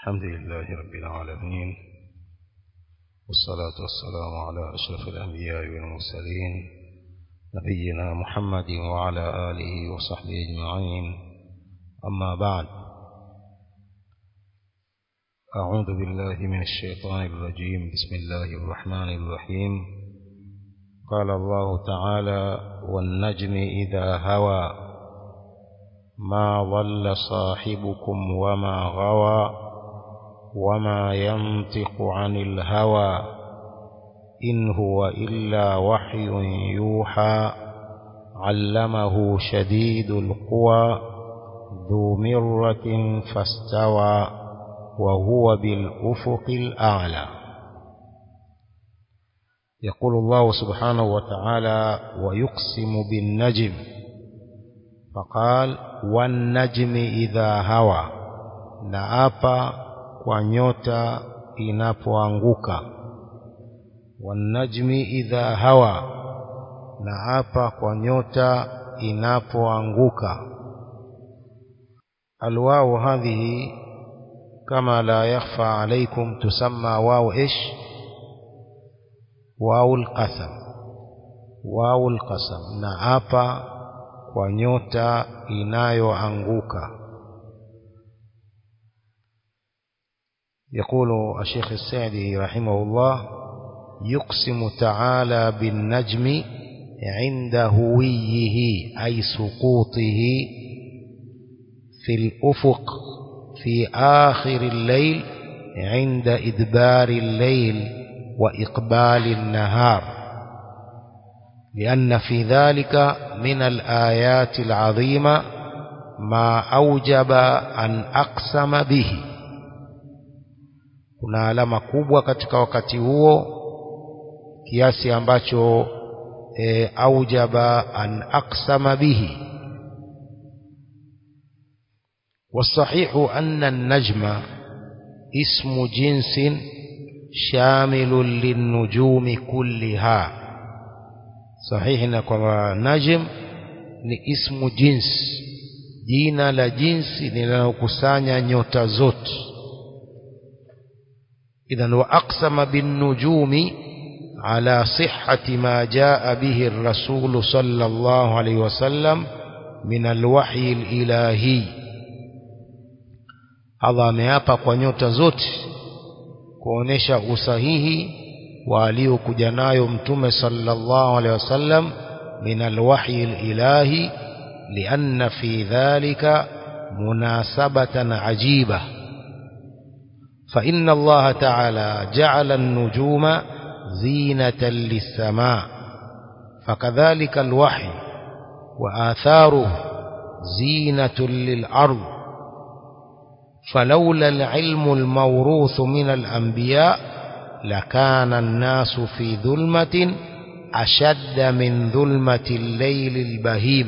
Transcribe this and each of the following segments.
الحمد لله رب العالمين والصلاة والسلام على أشرف الأنبياء والمرسلين نبينا محمد وعلى آله وصحبه أجمعين أما بعد أعوذ بالله من الشيطان الرجيم بسم الله الرحمن الرحيم قال الله تعالى والنجم إذا هوى ما ضل صاحبكم وما غوى وما ينطق عن الهوى إن هو إلا وحي يوحى علمه شديد القوى ذو مرة فاستوى وهو بالأفق الأعلى يقول الله سبحانه وتعالى ويقسم بالنجم فقال والنجم إذا هوى نأبى kwa nyota inapoanguka wanajmi idha hawa na hapa kwa nyota inapoanguka alwao hadhihi kama la yakhfa alaikum tusamma wao ish wao alqasam wao alqasam na hapa kwa nyota inayoanguka يقول الشيخ السعدي رحمه الله يقسم تعالى بالنجم عند هويه أي سقوطه في الأفق في آخر الليل عند إدبار الليل وإقبال النهار لأن في ذلك من الآيات العظيمة ما أوجب أن أقسم به kuna alama kubwa katika wakati huo kiasi ambacho e, aujaba an aqsama bihi والصحيح أن النجم اسم جنس شامل للنجوم كلها صحيح كما نجم ni ismu jins jina la jinsi linalokusanya nyota zote إذا وأقسم بالنجوم على صحة ما جاء به الرسول صلى الله عليه وسلم من الوحي الإلهي Allah ameapa kwa nyota zote kuonesha usahihi wa aliyokuja nayo mtume sallallahu alaihi wasallam min alwahyi alilahi lianna fi dhalika munasabatan ajibah فإن الله تعالى جعل النجوم زينة للسماء فكذلك الوحي وآثاره زينة للأرض فلولا العلم الموروث من الأنبياء لكان الناس في ظلمة أشد من ظلمة الليل البهيم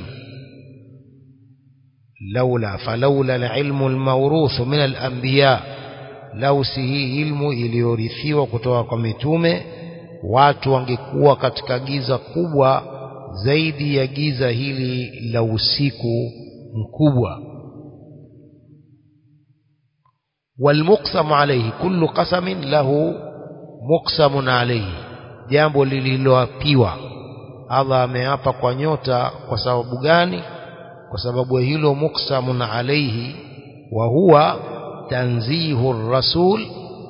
لولا فلولا العلم الموروث من الأنبياء lau si hii ilmu iliyorithiwa kutoka kwa mitume watu wangekuwa katika giza kubwa zaidi ya giza hili la usiku mkubwa والمقسم عليه كل قسم له مقسم عليه jambo lililoapiwa Allah ameapa kwa nyota kwa sababu gani kwa sababu hilo muksamun alaihi wa huwa تنزيه الرسول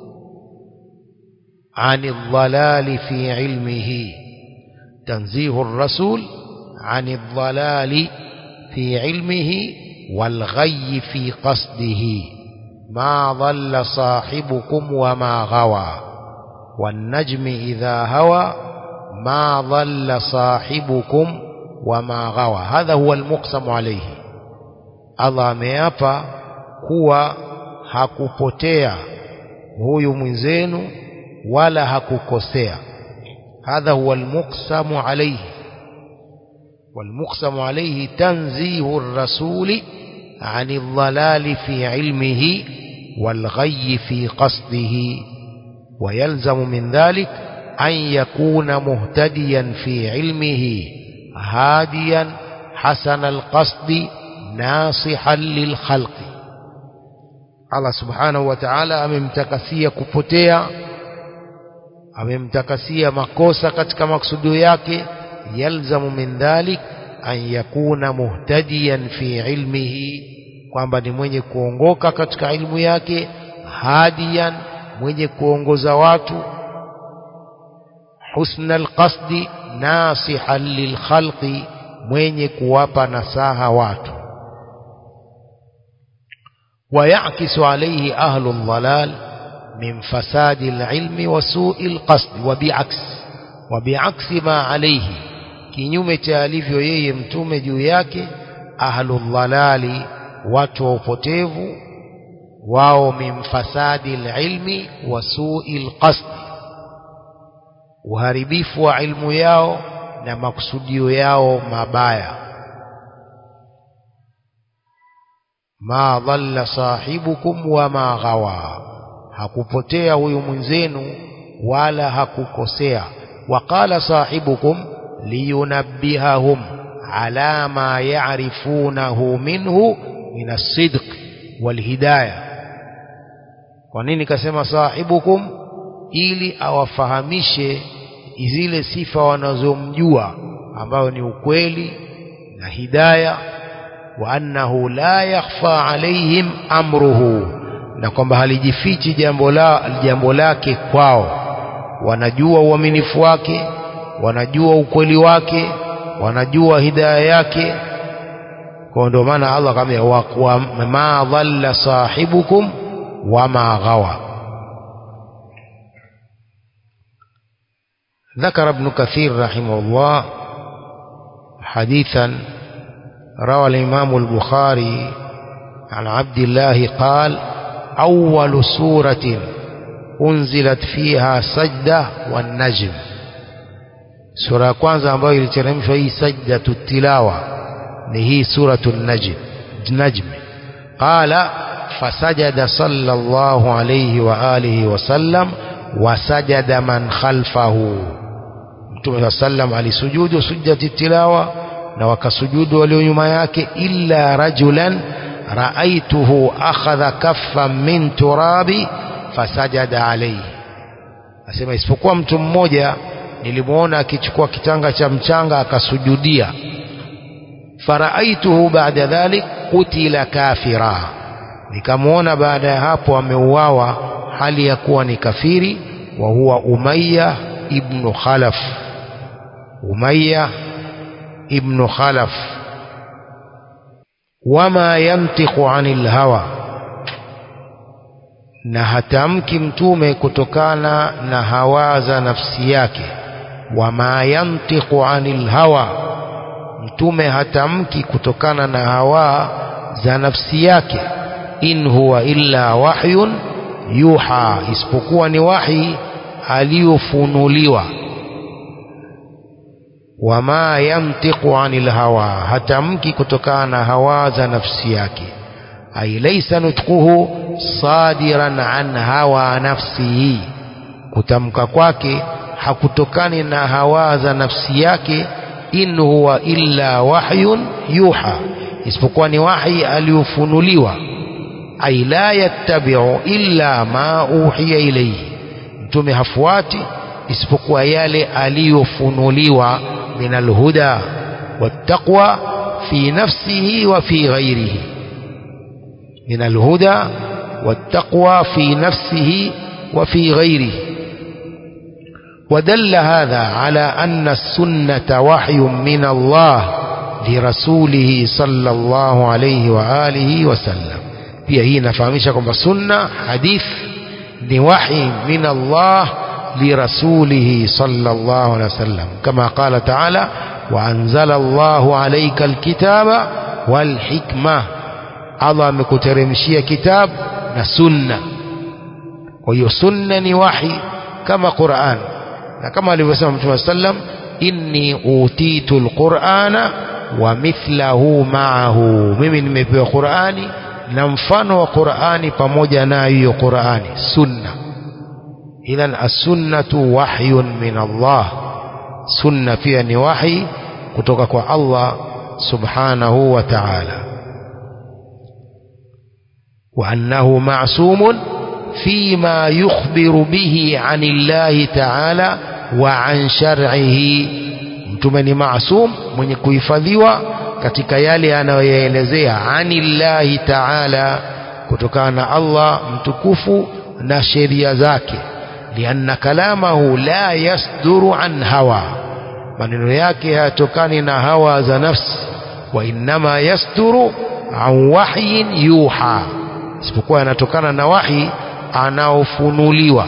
عن الضلال في علمه تنزيه الرسول عن الضلال في علمه والغي في قصده ما ضل صاحبكم وما غوى والنجم إذا هوى ما ضل صاحبكم وما غوى هذا هو المقسم عليه الله ameapa kuwa hakupotea huyu mwenzenu wala hakukosea hadha huwa almuqsamu alayhi والمقسم عليه تنزيه الرسول عن الضلال في علمه والغي في قصده ويلزم من ذلك أن يكون مهتديا في علمه هاديا حسن القصد ناصحا للخلق Allah subhanahu wa ta'ala amemtakasia kupotea amemtakasia makosa katika maksudio yake yalzamu min dhalik an yakuna muhtadiyan fi ilmihi kwamba ni mwenye kuongoka katika ilmu yake hadiyan mwenye kuongoza watu husna alqasdi nasihan lilkhalqi mwenye kuwapa nasaha watu ويعكس عليه أهل الضلال من فساد العلم وسوء القصد وبعكس وبعكس ما عليه kinyume cha alivyo yeye mtume juu yake ahludhalali watu wa upotevu wao min fasadi lilmi wa sui lqasdi uharibifu wa ilmu yao na makusudio yao mabaya ma dhalla sahibukum wama ghawa hakupotea huyu mwenzenu wala hakukosea waqala sahibukum liyunabbihahum ala ma ya'rifunahu minhu min as-sidq walhidayah kwa nini kasema sahibukum ili awafahamishe zile sifa wanazomjua ambayo ni ukweli na hidayah wa annahu la yakhfa alaihim amruhu na kwamba halijifichi jambo la jambo lake kwao wanajua uaminifu wake wanajua ukweli wake wanajua hidaya yake kwa ndio maana Allah akamwambia wa ma dhalla sahibukum wama ghawa ذكر ابن كثير رحمه الله حديثا روى الإمام البخاري عن عبد الله قال أول سورة أنزلت فيها سجدة والنجم سورة كwanza ambayo iliteremshwa hii sajdatu tilawa ni hii suratu najm najm qala fasajada sallallahu alayhi wa alihi wasallam wasajada man khalfahu mtume sallam alisujudu sujjati tilawa na wakasujudu walio nyuma yake illa rajulan raaituhu akhadha kaffan min turabi fasajada alayhi asema isipokuwa mtu mmoja nilimuona akichukua kitanga cha mchanga akasujudia faraaituhu baada dhalik kutila kafira nikamuona baada ya hapo ameuawa hali ya kuwa ni kafiri wa huwa umayya ibnu khalaf umayya ibnu khalaf wama yantiqu anil hawa na hatamki mtume kutokana na hawa za nafsi yake wama yantiqu anil hawa mtume hatamki kutokana na hawa za nafsi yake in huwa illa wahyun yuha isipokuwa ni wahi aliyofunuliwa wama yantiqu anil hawa hatamki kutokana na hawa za nafsi yake ay laysa nutquhu sadiran an hawa nafsihi kutamka kwake hakutokani na hawa za nafsi yake in huwa illa wahyun yuha isipokuwa ni wahi aliyofunuliwa ay la yattabi'u illa ma uhiya ilayhi mtume hafuati isipokuwa yale aliyofunuliwa min alhuda wattaqwa fi nafsihi wa fi ghairihi min alhuda wattaqwa fi nafsihi wa fi ghairihi ودل هذا على أن السنة وحي من الله لرسوله صلى الله عليه وآله وسلم pia hii inafahamisha kwamba sunna hadith ni wahi min Allah lirasulihi sallallahu alaihi wasallam kama qala ta'ala wa anzala Allahu alayka alkitaba wal hikma Allah amekuteremshia kitab na sunna kwa hiyo sunna ni wahi kama Qur'an na kama alivyosema Mtume sallam inni utitu alqur'ana wa mithlahu ma'ahu mimi nimepewa Qur'ani na mfano wa Qur'ani pamoja na hiyo Qur'ani sunna idhan as-sunnatu wahyun min Allah sunna pia ni wahi kutoka kwa Allah subhanahu wa ta'ala وأنه معصوم فيما يخبر به عن الله تعالى وعن شرعه mtume ni maasum mwenye kuhifadhiwa katika yale anayoyaelezea anillahi taala kutokana na Allah mtukufu na sheria zake lianna kalamahu la yasduru an hawa maneno yake hayatokani na hawa za nafsi wa innama yasduru an wahyin yuha isipokuwa yanatokana na wahi anaofunuliwa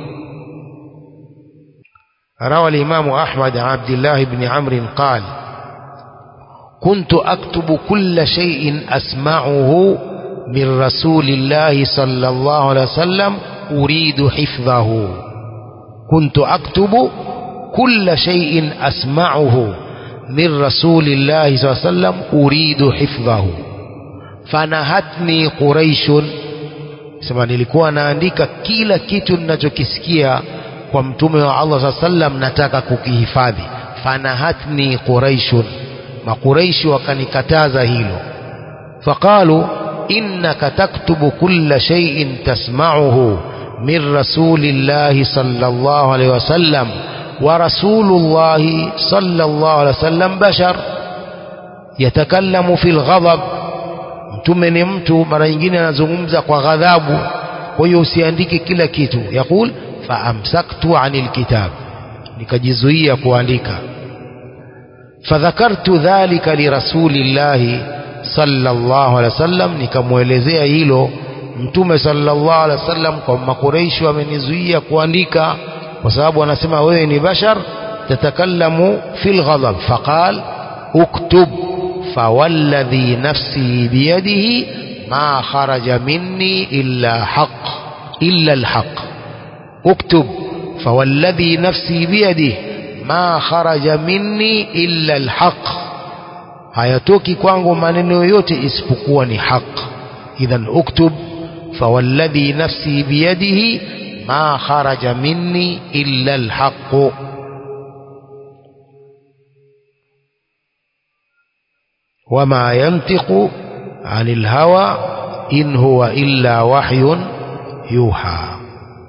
روى الإمام أحمد عن عبد الله بن عمرو قال كنت أكتب كل شيء أسمعه من رسول الله صلى الله عليه وسلم أريد حفظه كنت أكتب كل شيء أسمعه من رسول الله صلى الله عليه وسلم أريد حفظه فنهتني قريش sema nilikuwa naandika kila kitu ninachokisikia kwa mtume wa Allah saa sallam nataka kukihifadhi fanahatni quraishun makuraishi wakanikataza hilo faqalu innaka taktubu kulla shay'in tasma'uhu min rasulillahi sallallahu alayhi wasallam wa rasulullahi sallallahu alayhi wasallam bashar yatakallamu fil ghadab mtume ni mtu mara nyingine anazungumza kwa ghadhabu kwa hiyo usiandike kila kitu yaqul faamsaktu anil kitab nikajizuia kuandika fadhakartu dhalika lirasulillahi sallallahu alaihi wasallam nikamwelezea hilo mtume sallallahu alaihi wasallam kwa makureishi wamenizuia kuandika kwa sababu anasema wewe ni bashar tatakallamu fil ghadab faqal uktub fawalladhi nafsi biyadihi ma kharaja minni illa haqq illa alhaq اكتب فوالذي نفسي بيده ما خرج مني إلا الحق hayatoki kwangu maneno yoyote isipokuwa ni haq idhan uktub fawalladhi nafsi biyadihi ma kharaja minni illa alhaq wama yantiqu anil hawa in huwa illa wahyun yuha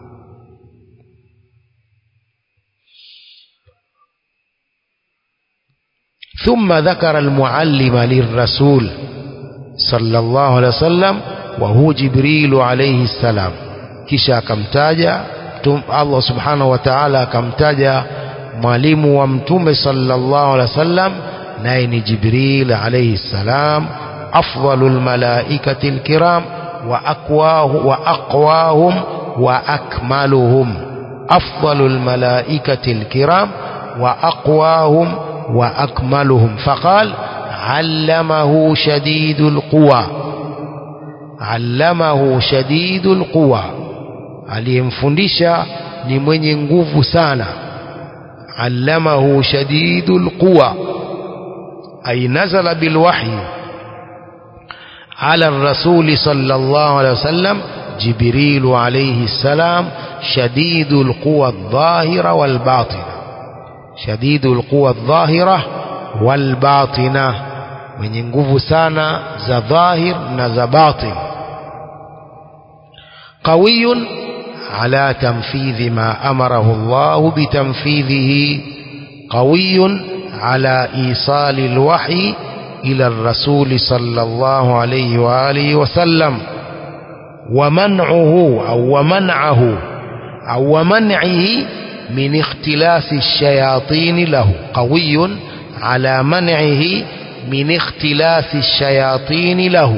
ثم ذكر المعلم للرسول صلى الله عليه وسلم وهو جبريل عليه السلام kisha akamtaja Allah subhanahu wa ta'ala akamtaja mwalimu wa mtume sallallahu alaihi wasallam naye ni Jibril alayhi salam afdalul malaikati alkiram wa aqwahu wa aqwahum wa akmaluhum afdalul malaikati alkiram wa aqwahum وأكملهم فقال علمه شديد القوى علمه شديد القوى aliyemfundisha ni mwenye nguvu sana allamahu shadidul quwa ay nazala bil wahyi ala ar-rasul sallallahu alayhi wasallam jibril alayhi salam shadidul quwa adh-dhahira wal batina شديد القوى الظاهرة والباطنة mwenye nguvu sana za dhahir na za batin qawiyun ala tanfidhi ma amarahu Allah bitanfidhihi qawiyun ala isali alwahyi ila ar-rasul sallallahu alayhi wa alihi wa sallam wa man'uhu aw wa man'ahu aw wa man'ihi من اختلاس الشياطين له قوي على منعه من اختلاس الشياطين له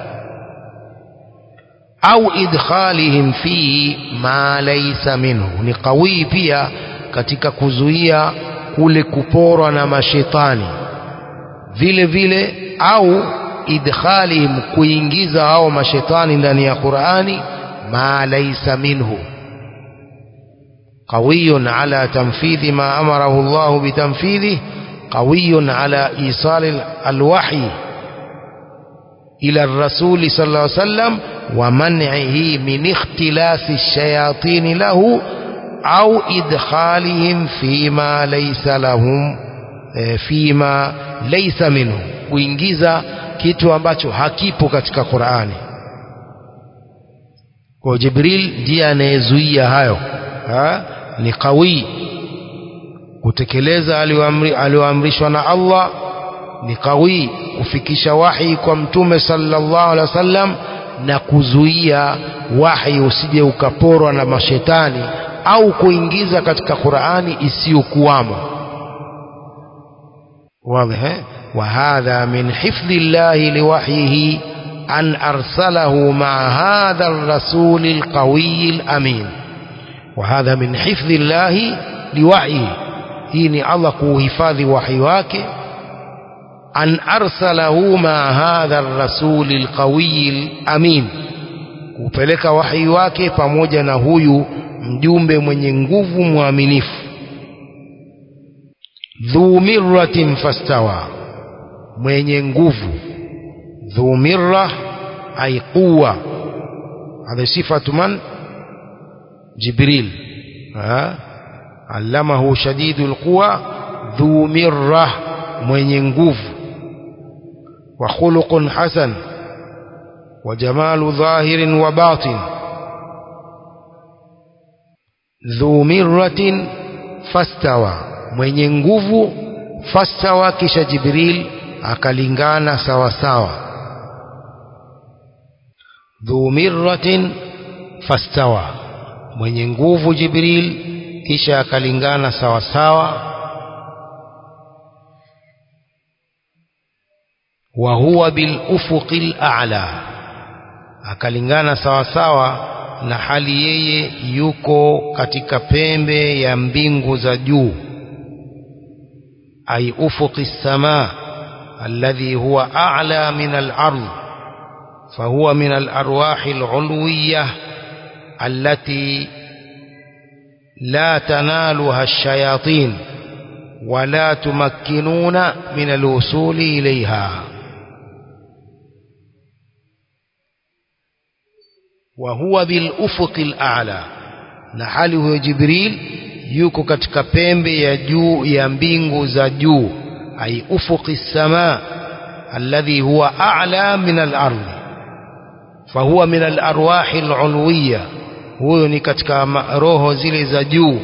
أو إدخالهم فيه ما ليس منه ni qawi pia katika kuzuia kule kuporwa na mashetani vile vile au idkhalihim kuingiza hao mashetani ndani ya Qur'ani ma laysa minhu قوي على تنفيذ ما أمره الله بتنفيذه قوي على إيصال الوحي إلى الرسول صلى الله عليه وسلم ومنعه من اختلاس الشياطين له أو إدخالهم فيما ليس لهم فيما ليس منه kuingiza kitu ambacho hakipo katika Qur'ani kwa Jibril ndiye anayezuia hayo ha? ni qawi kutekeleza aliyoamrishwa na Allah ni qawi kufikisha wahi kwa mtume sallallahu alaihi wasallam na kuzuia wahi usije ukaporwa na mashetani au kuingiza katika Qur'ani isiyokuwamo واضح وهذا من حفظ الله لوحيه أن أرسله مع هذا الرسول القوي الأمين وهذا من حفظ الله لوحيه إني الله كوهفاذ وحيواك أن أرسله مع هذا الرسول القوي الأمين kupeleka wahi wake pamoja na huyu mjumbe mwenye nguvu mwaminifu dhu mirratin fastawa mwenye nguvu dhu mirra ay quwa hadha sifatu man jibril allamahu shadidul quwa dhu mirra mwenye nguvu wa khuluqun hasan wa jamalu dhahirin wa batin dhu mirratin fastawa mwenye nguvu fastawa kisha jibril akalingana sawa sawa dhu mirratin fastawa mwenye nguvu jibril kisha akalingana sawa sawa wa huwa bil ufuqil a'la akalingana sawa sawa na hali yeye yuko katika pembe ya mbingu za juu أي أفق السماء الذي هو أعلى من الأرض فهو من الأرواح العلوية التي لا تنالها الشياطين ولا تمكنون من الوصول إليها وهو بالأفق الأعلى نحله جبريل yuko katika pembe ya juu ya mbingu za juu ay ufuqi sama alladhi huwa a'la min al-ardh fahuwa min al-arwah al-ulwiyya huyo ni katika roho zile za juu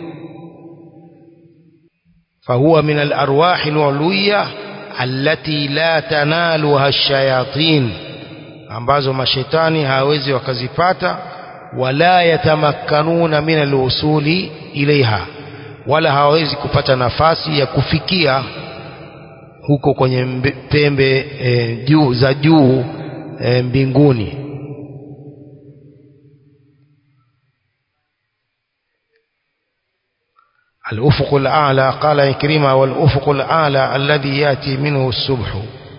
fahuwa min al-arwah al-ulwiyya allati la tanaluha ash-shayatin ambazo mashetani hawezi wakazipata wala yatamakkanuna min alwusuli ilaiha wala hawawezi kupata nafasi ya kufikia huko kwenye pembe e, juu za juu e, mbinguni الأفق الأعلى قال إكرمة والأفق الأعلى الذي يأتي منه الصبح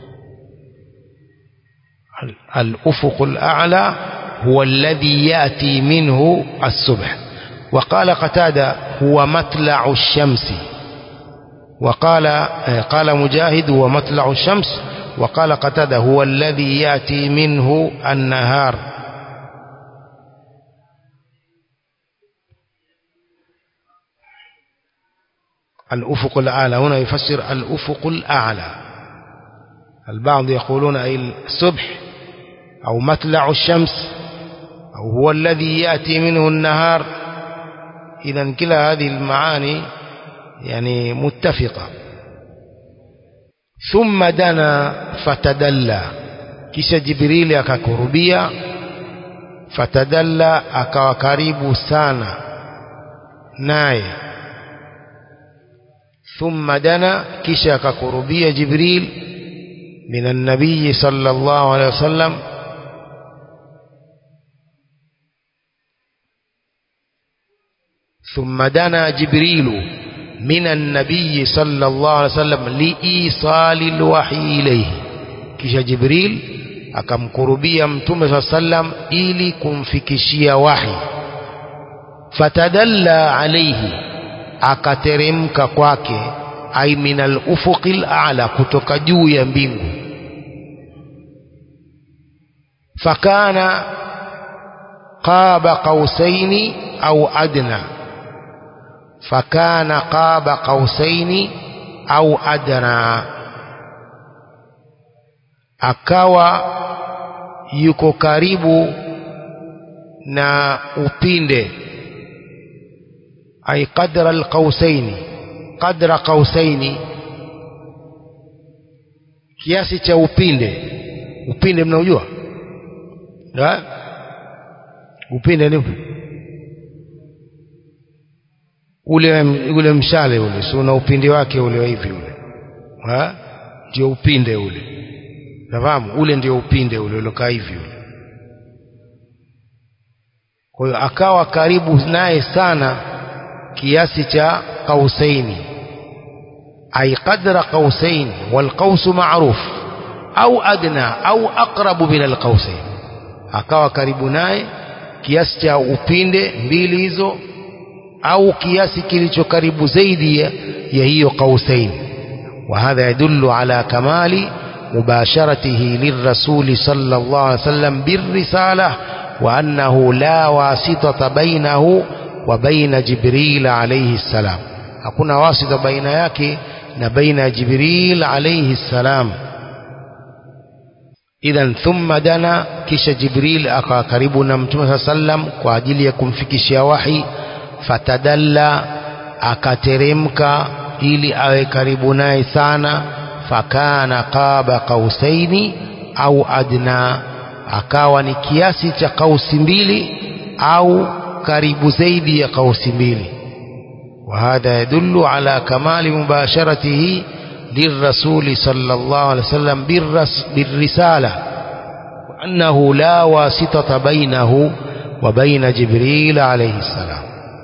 الأفق الأعلى هو الذي يأتي منه الصبح وقال قتادة هو مطلع الشمس وقال قال مجاهد هو مطلع الشمس وقال قتادة هو الذي يأتي منه النهار الأفق الأعلى هنا يفسر الأفق الأعلى البعض يقولون أي الصبح أو مطلع الشمس أو هو الذي يأتي منه النهار إذا كلا هذه المعاني يعني متفقة ثم دنا فتدلى كيش جبريل akakurubia fatadalla akawa karibu sana naye ثم دنا kisha akakurubia jibril من النبي صلى الله عليه وسلم ثم دنا جبريل من النبي صلى الله عليه وسلم لإيصال الوحي إليه kisha jibril akamkurubia mtume saa sallam ili kumfikishia wahi fatadalla alaihi akateremka kwake ai min alufuqi lala kutoka juu ya mbingu fakana qaba qausaini au adna fakana qaba qausaini au adna akawa yuko karibu na upinde ay qadra alqausaini qadra qausaini kiasi cha upinde upinde mnaujua ha? upinde ni ule ule mshale ule si una upinde wake ule wa hivi ule ha ndio upinde ule nafahamu ule ndio upinde ule ulokaa hivi ule kwa hiyo akawa karibu naye sana kiasi cha qausaini ay qadra qausain walqaus ma'ruf au adna au aqrabu min alqausain akawa karibu naye kiasi cha upinde mbili hizo au kiasi kilicho karibu zaidi ya, ya hiyo qausain وهذا يدل على كمال مباشرته للرسول صلى الله عليه وسلم بالرسالة وأنه لا واسطة بينه وبين جبريل عليه السلام hakuna wasita baina yake na baina ya Jibril alayhi salam idhan thumma dana kisha Jibril akawa karibu na Mtume sallam kwa ajili ya kumfikishia wahi fatadalla akateremka ili awe karibu naye sana fakana qaba qausaini au adna akawa ni kiasi cha kausi mbili au karibu zaidi ya kausi mbili وهذا يدل على كمال مباشرته للرسول صلى الله عليه وسلم بالرسالة وأنه لا واسطة بينه وبين جبريل عليه السلام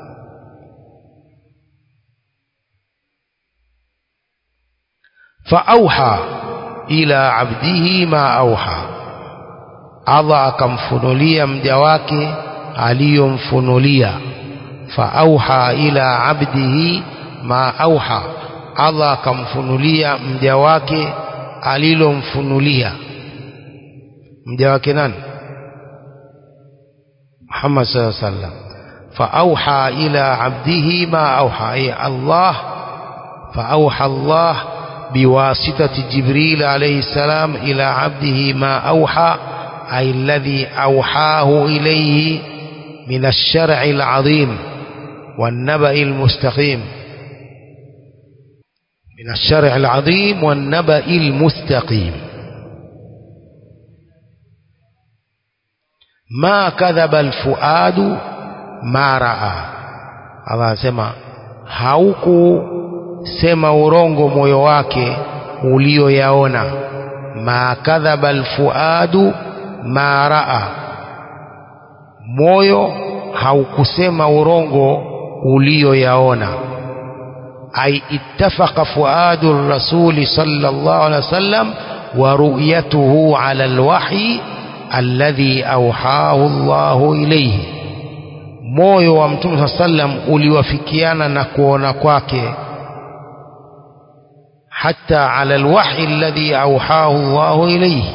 فأوحى إلى عبده ما أوحى Allah akamfunulia mja wake aliyomfunulia faauha ila abdihi ma auha Allah akamfunulia mja wake alilomfunulia mja wake nani Muhammad sallallahu alaihi wasallam faauha ila abdihi ma auha ay Allah faauha Allah بواسطة جبريل عليه السلام إلى عبده ما أوحى أي الذي أوحاه إليه من الشرع العظيم والنبأ المستقيم من الشرع العظيم والنبأ المستقيم ما كذب الفؤاد ما رأى Allah anasema hauku sema urongo moyo wake ulioyaona ma kadhaba alfuadu ma raa moyo haukusema urongo ulioyaona ay ittafaqa fuadu rasuli sallallahu alaihi wasallam wa ru'yatuhu ala alwahyi alladhi awhahu Allahu ilayhi moyo wa mtume sallam uliwafikiana na kuona kwake حتى على الوحي الذي أوحاه الله إليه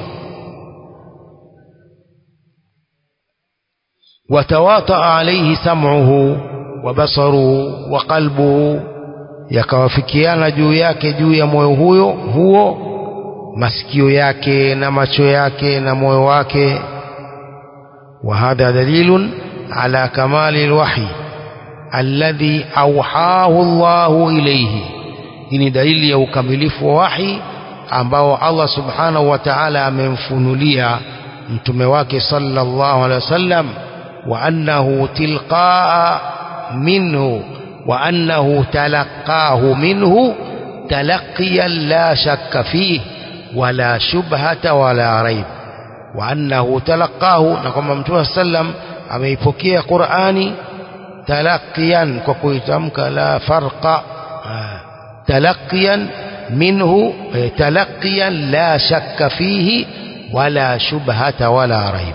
وتواطأ عليه سمعه وبصره وقلبه yakawafikiana juu yake juu ya moyo huyo huo masikio yake na macho yake na moyo wake وهذا دليل على كمال الوحي الذي أوحاه الله إليه hii ni dalili ya ukamilifu wa wahi ambao Allah subhanahu wa ta'ala amemfunulia mtume wake sallallahu alaihi wasallam wa annahu tilqaa minhu wa annahu talaqahu minhu talaqiyan la shakka fihi wala shubhata wala raib wa annahu talaqahu na kwamba mtume sallam ameipokea Qur'ani talaqiyan kwa kuitamka la farqa تلقيا منه تلقيا لا شك فيه ولا شبهة ولا ريب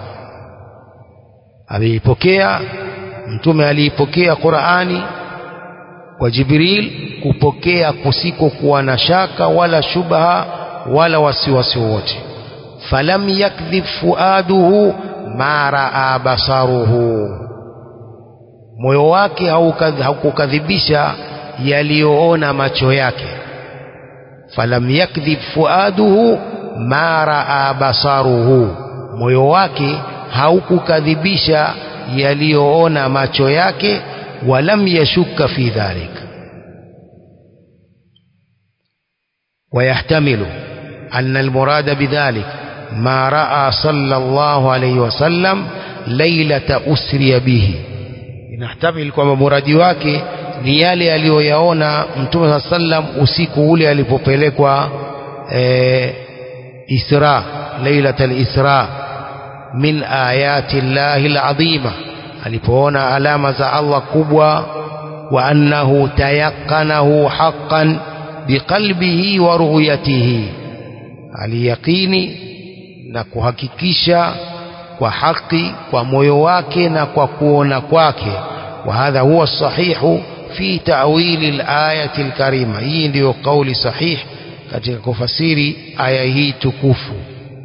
ameipokea mtume aliipokea Qur'ani kwa Jibril kupokea kusikokuwa na shaka wala shubha wala wasiwasi wote falam yakdhib fuaduhu ma raa basaruhu moyo wake haukukadhibisha yaliyoona macho yake falam yakdhib fuaduhu ma raa basaruhu moyo wake haukukadhibisha yaliyoona macho yake walam yashukka fi dhalik ويحتمل أن المراد بذلك ما رأى صلى الله عليه وسلم ليلة أسري به inahtamil kwamba muradi wake ni yale aliyoyaona mtume saa sallam usiku ule alipopelekwa e, isra lailat lisra min ayati llahi ladhima alipoona alama za allah kubwa wa annahu tayaqanahu haqqan biqalbihi wa ru'yatihi aliyaqini na kuhakikisha kwa haki kwa moyo wake na kwa kuona kwake wa hadha huwa sahihu fi ta'wili al-ayati al-karima hii ndiyo kauli sahih katika kufasiri aya hii tukufu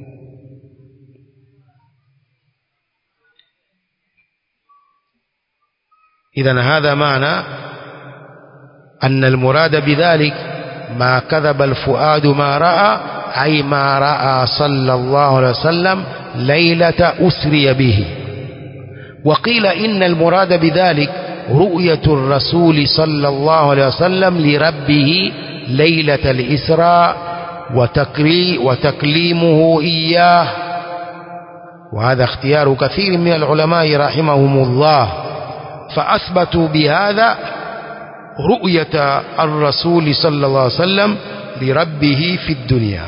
إذا هذا معنى أن المراد بذلك ما كذب الفؤاد ما رأى أي ما رأى صلى الله عليه وسلم ليلة أسري به وقيل إن المراد بذلك رؤية الرسول صلى الله عليه وسلم لربه ليلة الإسراء وتكري وتكليمه إياه وهذا اختيار كثير من العلماء رحمهم الله فأثبتوا بهذا رؤية الرسول صلى الله عليه وسلم لربه في الدنيا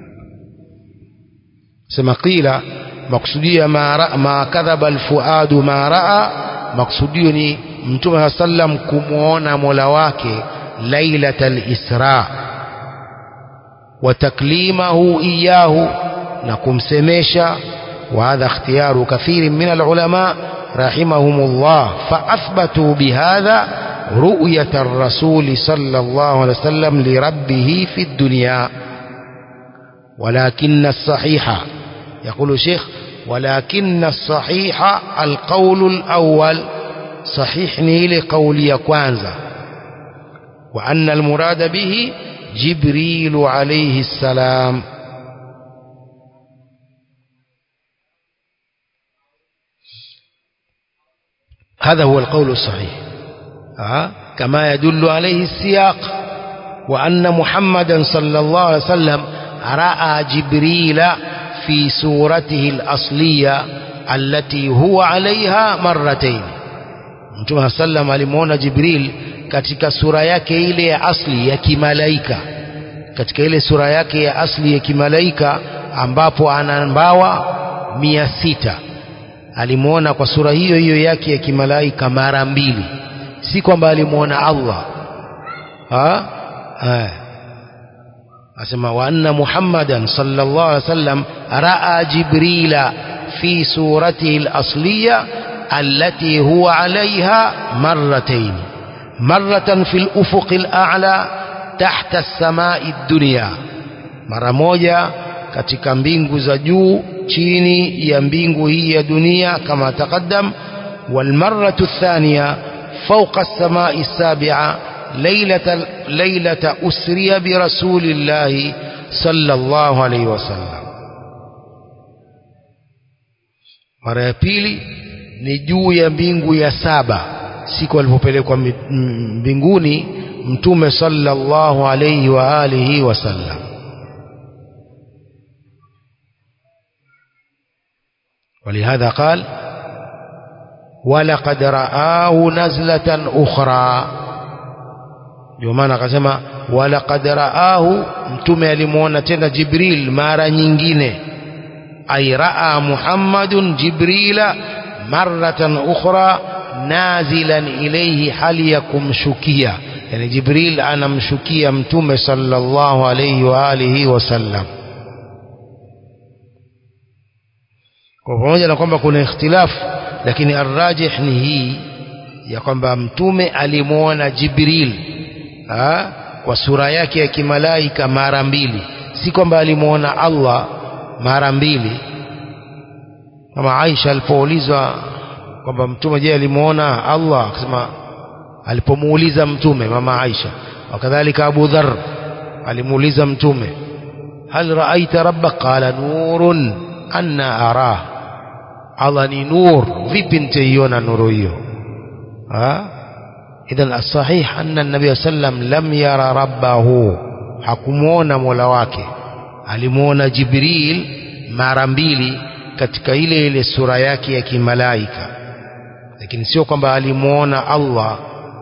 سما قيل مقصودية ما, رأى ما كذب الفؤاد ما رأى مقصودية ni mtume sallam kumuona mola wake lailata lisra wa taklimahu iyahu na kumsemesha وهذا اختيار كثير من العلماء رحمهم الله فأثبتوا بهذا رؤية الرسول صلى الله عليه وسلم لربه في الدنيا ولكن الصحيح يقول الشيخ ولكن الصحيح القول الأول صحيح نيل قولي كوانزا وأن المراد به جبريل عليه السلام هذا هو القول الصحيح آه. كما يدل عليه السياق وأن محمدا صلى الله عليه وسلم رأى جبريل في صورته الأصلية التي هو عليها مرتين Mtume sallam alimuona Jibril katika sura yake ile ya asli ya kimalaika katika ile sura yake ya asli ya kimalaika ambapo ana mbawa mia sita alimuona kwa sura hiyo hiyo yake ya kimalaika mara mbili si kwamba alimuona Allah ha? Ha. asema wa anna muhammadan sallallahu alaihi wasallam raa jibrila fi suratihi al-asliya التي هو عليها مرتين مرة في الأفق الأعلى تحت السماء الدنيا مرة موجة katika mbingu za juu chini ya mbingu hii ya dunia kama taqaddam والمرة الثانية فوق السماء السابعة ليلة, ليلة أسري برسول الله صلى الله عليه وسلم mara ya pili ni juu ya mbingu ya saba siku alipopelekwa mbinguni mtume sallallahu alayhi wa alihi wasallam ولهذا قال ولقد رآه نزلة أخرى ndio maana akasema walaqad raahu mtume alimuona tena jibril mara nyingine ay raa muhammadun jibrila maratan ukhra nazilan ilayhi hali ya kumshukia yani jibril anamshukia mtume sallallahu alayhi wa alihi wasallam kwa pamoja na kwamba kuna ikhtilafu lakini arrajih ni hii ya kwamba mtume alimuona jibril ha? kwa sura yake ya kimalaika mara mbili si kwamba alimuona Allah mara mbili kama Aisha alipoulizwa kwamba mtume je alimuona Allah akasema alipomuuliza mtume mama Aisha wakadhalika Abu Dharr alimuuliza mtume hal raaita rabbak qala nurun anna arah Allah ni nur vipi nitaiona nuru hiyo idhan asahih anna nabiy sallam lam yara rabbahu hakumuona mola wake alimuona jibril mara mbili katika ile ile sura yake ya kimalaika lakini sio kwamba alimuona Allah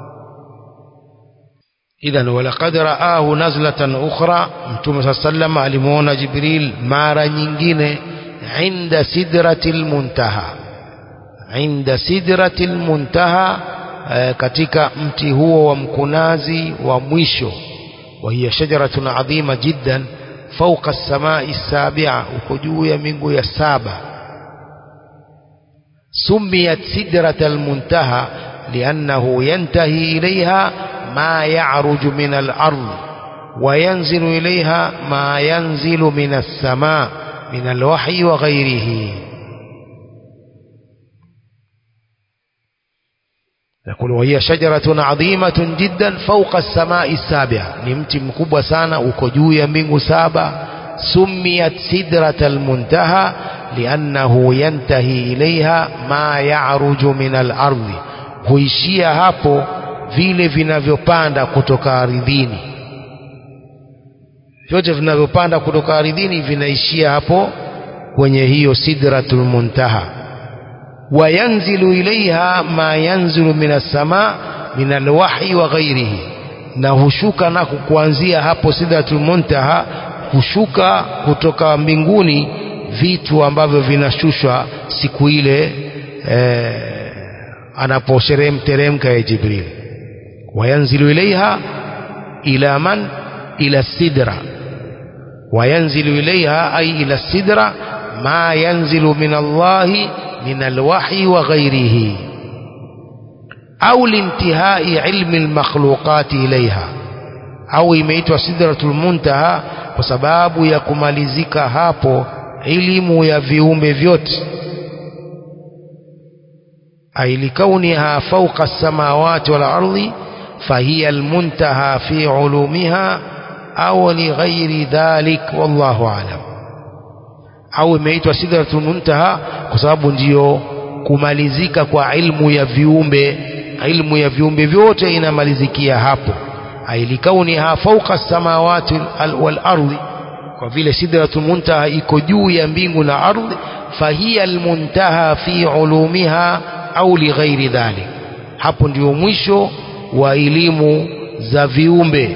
idhan walaqad raahu nazlatan ukhra mtume saa sallam alimuona jibril mara nyingine inda sidratil muntaha inda sidratil muntaha eh, katika mti huo wa mkunazi wa mwisho wa hiya shajaratun adhima jiddan fawqa as-samai as-sabi'a uko juu ya mbingu ya saba سميت سدرة المنتهى لأنه ينتهي إليها ما يعرج من الأرض وينزل إليها ما ينزل من السماء من الوحي وغيره يقول وهي شجرة عظيمة جدا فوق السماء السابعة نمتي مكبوة سانا وكجو يمين سابع سميت سدرة المنتهى لأنه ينتهي إليها ما يعرج من الأرض huishia hapo vile vinavyopanda kutoka ardhini vyote vinavyopanda kutoka ardhini vinaishia hapo kwenye hiyo sidratul muntaha wayanzilu ilaiha ma yanzilu min assama min alwahyi wa ghairihi na hushuka nako kuanzia hapo sidratul muntaha hushuka kutoka mbinguni vitu ambavyo vinashushwa siku ile eh, anaposheremteremka ya Jibril wayanzilu ilaiha ila man ila sidra wayanzilu ilaiha ay ila sidra ma yanzilu min Allahi min alwahyi wa ghairihi au lintihai ilmi almakhluqati ilaiha au imeitwa sidratul muntaha kwa sababu ya kumalizika hapo elimu ya viumbe vyote ay likauniha fawqa as-samawati wal ardi fahiya al-muntaha fi ulumiha au li ghairi dhalik wallahu a'lam au imeitwa sidratul muntaha kwa sababu ndiyo kumalizika kwa ilmu ya viumbe ilmu ya viumbe vyote inamalizikia hapo ay likauniha fawqa as-samawati wal ardi kwa vile sidratul muntaha iko juu ya mbingu na ardhi fahiya almuntaha fi ulumiha au lighairi dhalik hapo ndio mwisho wa elimu za viumbe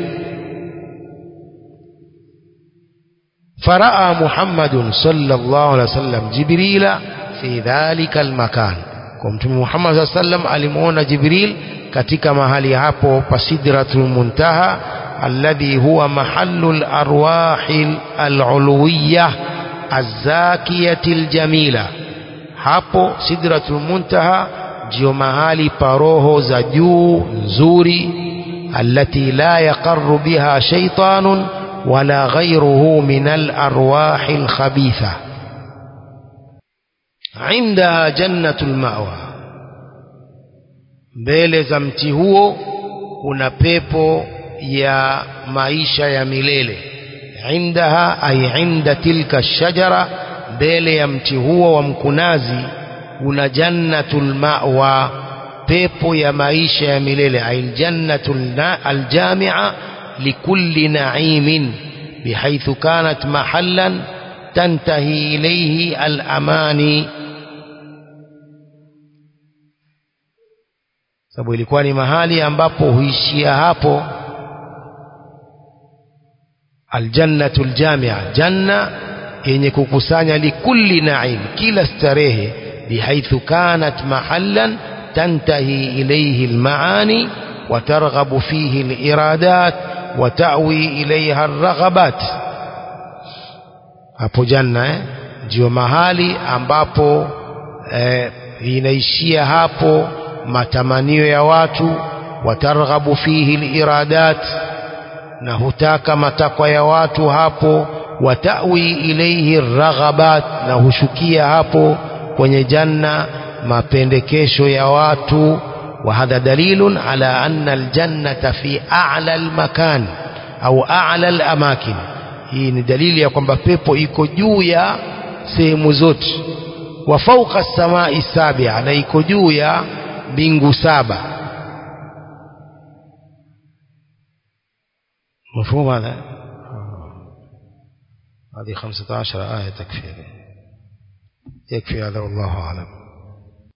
faraa muhammadun sallallahu alaihi wasallam jibrila fi dhalika almakan kwa mtume muhammad sallallahu alaihi wasallam alimuona jibril katika mahali hapo pa sidratul muntaha الذي هو محل الأرواح العلوية الزاكية الجميلة hapo sidratul muntaha ndio mahali paroho za juu nzuri allati la yaqarru biha shaytanun wala ghayruhu min alarwahi alkhabitha indaha jannatul ma'wa mbele za mti huo kuna pepo ya maisha ya milele indaha ay inda tilka shajara mbele ya mti huo wa mkunazi una jannatul ma'wa pepo ya maisha ya milele ay jannatul aljami'a likulli na'imin bihaythu kanat mahallan tantahi ilayhi al-amani sababu ilikuwa ni mahali ambapo huishia hapo aljannatu aljamia janna yenye kukusanya likulli naim kila starehe bihaithu kanat mahallan tantahi ilayhi almaani وترغب فيه الإرادات وتأوي إليها الرغبات hapo janna eh? ndio mahali ambapo eh, inaishia hapo matamanio ya watu watarghabu fihi liradat na hutaka matakwa ya watu hapo watawi ilaihi raghabat na hushukia hapo kwenye janna mapendekesho ya watu وهذا دليل على أن الجنة في أعلى المكان أو أعلى الأماكن hii ni dalili ya kwamba pepo iko juu ya sehemu zote wa fauqa as-samai sabia na iko juu ya mbingu saba مفهوم هذا هذه خمسة عشر آية تكفي يكفي هذا والله أعلم